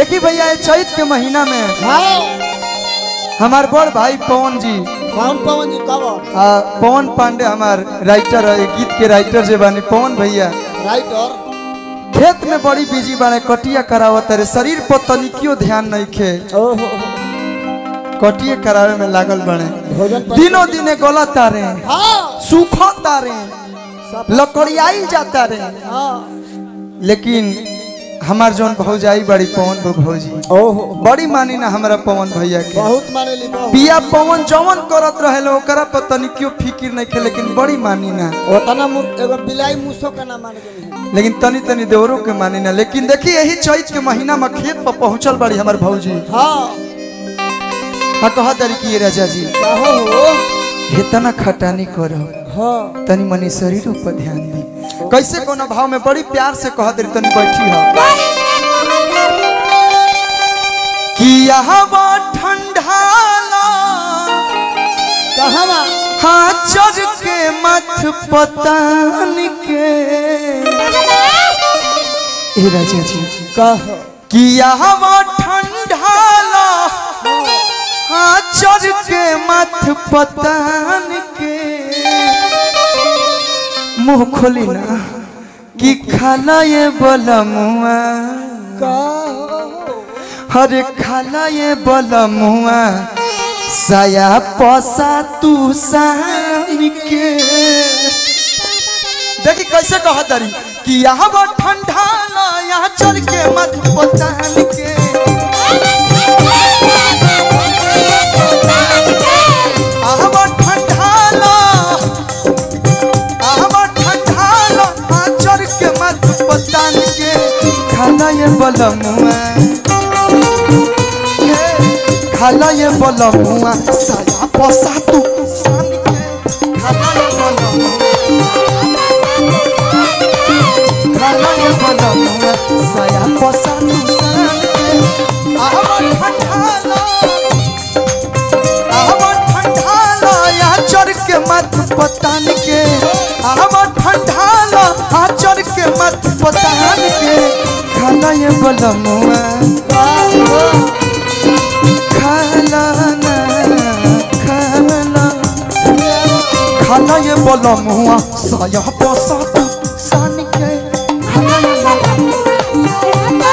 देखी भैया ये चैत के महीना में हाँ हमार बड़ भाई पवन जी कौन पवन जी कवर आ, पवन पांडे हमार राइटर है गीत के राइटर जे बानी पवन भैया राइटर खेत में बड़ी बिजी बाने कटिया करावत रे शरीर पर तनिकियो ध्यान नहीं खे ओहो कटिया करावे में लागल बने भोजन पर दिनों दिने गला तारे हाँ सूखा तारे सब लकड़ियाई जाता रे हाँ लेकिन हमार जौन भौजाई बड़ी पवन भौजी ओहो बड़ी मानी ना हमारा पवन भैया के बहुत माने ली बहुत पिया पवन जवन करत रहे ओकरा पर तनिकियो फिकिर नहीं खे लेकिन बड़ी मानी ना ओतना मु- एगो बिलाई मूसो का नाम मान गई लेकिन तनी तनी देवरों के मानी ना लेकिन देखी यही चैत के महीना में खेत पर पहुंचल बड़ी हमार भौजी हाँ हाँ कहा दरी की ये राजा जी कहो हो इतना खटानी करो हाँ तनी मनी शरीरों पर ध्यान दी कैसे कोनो भाव में बड़ी प्यार से कह दरी तनी बैठी हो कि हवा ठंडाला कहाँ बा? हाँ चढ़ के मथ पतान के ए राजा जी कहो कि हवा ठंडाला हाँ चढ़ के मथ पतान के मुंह खोली ना कि खाला ये बलमुआ कहो हरे खाला ये बलमुआ साया पसा तू सान के देखी कैसे कह दरी कि यहाँ वो ठंडा ला यहाँ चढ़ के मत पतान के यहाँ वो ठंडा ला यहाँ वो ठंडा ला यहाँ चढ़ के मत पतान के खाला ये बलमुआ खाला ये बलमुआ साया पसा तू सान के खाला ये बलमुआ खाला ये बलमुआ साया पसा तू सान के आवन ठंडाला आवन ठंडाला यहाँ चढ़ के मत पतान के आवन ठंडाला यहाँ चढ़ के मत पतान के खाला ये बलमुआ खाला ना खाला खाला ये बलमुआ साया पसा तू सान के खाला ये बलमुआ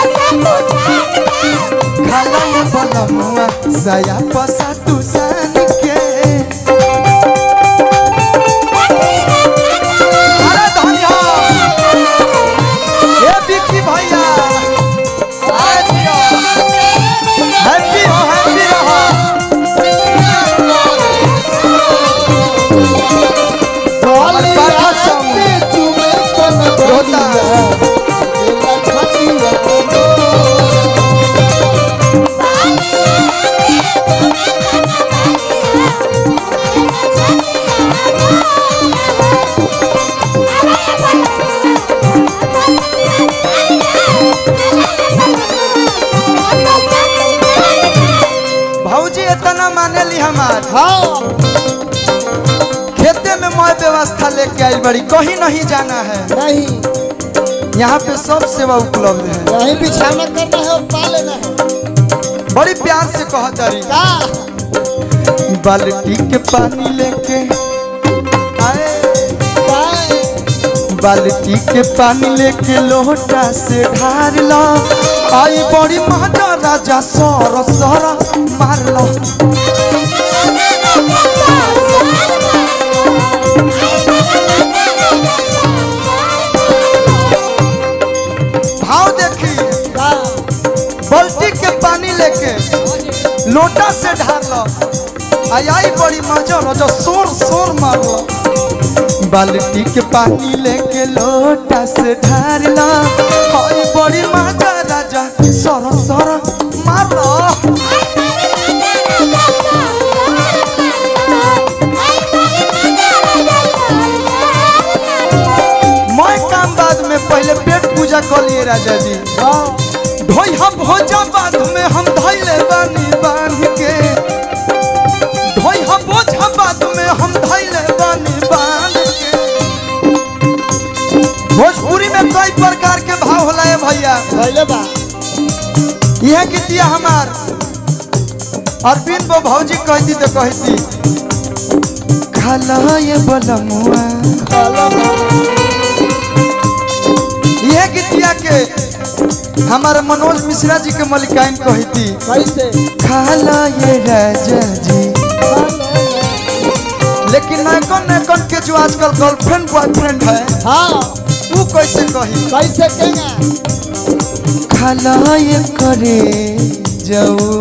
खाला ये बलमुआ साया पसा तू सान के अरे धनिया ए बिक्की भैया अरे दिया हैप्पी हो हैप्पी रहो वाली पापा रात संग। में चुमे कन रोता। एला छतिया को भौजी इतना माने ली हमार हाँ खेते में मैं व्यवस्था लेके आई बड़ी कहीं नहीं जाना है नहीं यहाँ पे सब सेवा उपलब्ध है यही बिछाना करना है और पा लेना है बड़ी प्यार से कह दरी का बाल्टी के पानी लेके आए का बाल्टी के पानी लेके लोटा से ढार लो आई बड़ी माता राजा सर सर मार लो भाव देखी का बाल्टी के पानी लेके लोटा से ढार लो आई आई बड़ी मजा लो जो शोर शोर मार लो बाल्टी के पानी लेके लोटा से ढार लो आई बड़ी मजा राजा सर सर मार लो मैं काम बाद में पहले पेट पूजा कर लिए राजा जी हाँ ढोई हम भोजा बाद में हम धैले बानी बांध के ढोई हम बोझा बाद में हम धैले बानी बांध के भोजपुरी में कई प्रकार के भाव होला है भैया भइले बा यह गीतिया हमार अरविंद बो भौजी कहती तो कहती खाला ये बलमुआ यह गीतिया के हमारे मनोज मिश्रा जी के मलिकाइन कहती कैसे खाला ये राजा जी लेकिन नैकन नैकन के जो आजकल गर्लफ्रेंड बॉयफ्रेंड है हाँ वो कैसे कही कैसे केंगा खाला ये करे जाऊ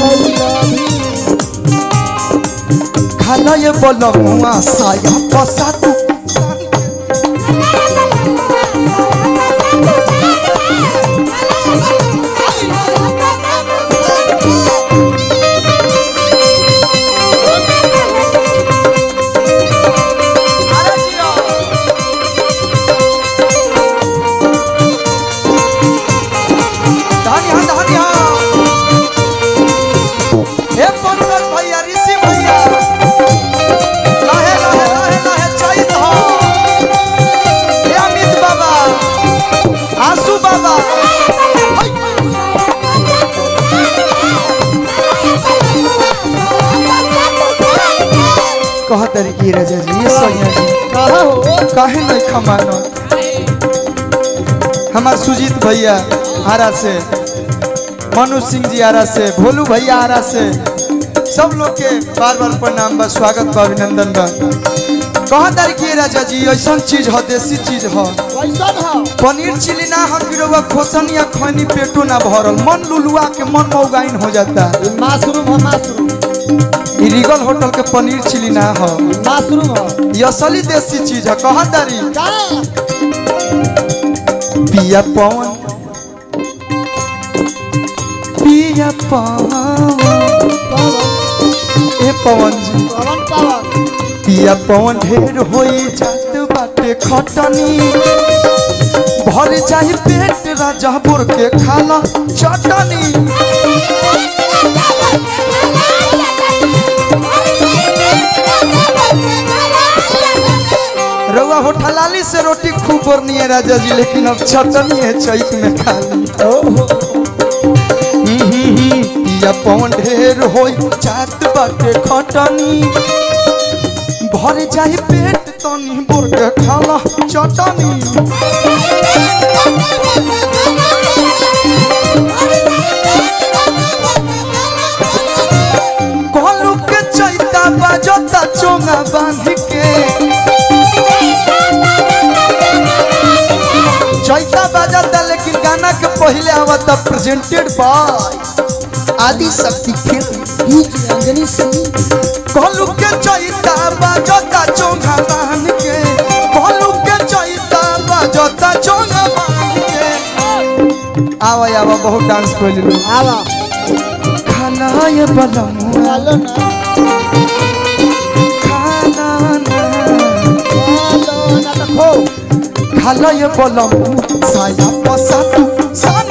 खाला ये बलमुआ साया पसा तू अरे जिया धानी हाँ धानी हाँ हे पंकज भैया ऋषि भैया लाहे लाहे लाहे लाहे चैत हो हे अमित बाबा आंसू बाबा है। कह तरीके राजा जी ये सैया जी कहा हो काहे नहीं खमानो हमार सुजीत भैया आरा से मनु सिंह जी आरा से भोलू भैया आरा से सब लोग के बार बार प्रणाम बा स्वागत बा अभिनंदन बा कहा तारीखिए राजा जी ऐसा चीज हो देसी चीज हो कैसन हो पनीर चिली ना हम गिरोवा खोसन या खैनी पेटो ना भरल मन लुलुआ के मन मौगाइन हो जाता ये मशरूम हो मशरूम ई रिगल होटल के पनीर चिली ना हो मशरूम हो ये असली देसी चीज है कहा तारी का पिया पवन पिया पवन ए पवन जी पवन पवन पिया पवन ढेर होई जात बाटे खटनी भर जाई पेट राजापुर के खाला चटनी रउआ होठलाली से रोटी खूब बरनी है राजा जी लेकिन अब चटनी है चैत में खाली पिया पवन ढेर होई जात बाटे खटनी भर जाई पेट तनी बोर के खाला चटनी कोलू के चैता बाजता चोंगा बांध के चैता बाजता लेकिन गाना के पहले आवता प्रेजेंटेड बाय आदि शक्ति फिल्म बीच अंजनी सिंह कोलू के चैता बाजता चोंगा बांध के कोलू के चैता बाजता चोंगा बांध के आवा आवा बहुत डांस कर लो आवा खाना ये बलमुआ चलो ना खाना ना चलो ना तो खो खाला ये बलमुआ साया पसा तू सान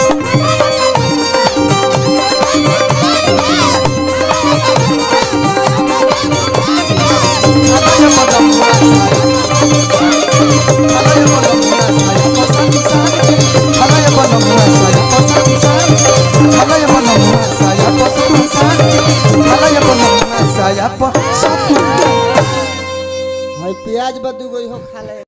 खाला ये बलमुआ खाला ये बलमुआ साया पसा तू सान खाला ये बलमुआ साया पसा तू सान खाला ये बलमुआ साया पसा तू सान खाला ये बलमुआ साया पसा तू भाई प्याज बदू गई हो खा ले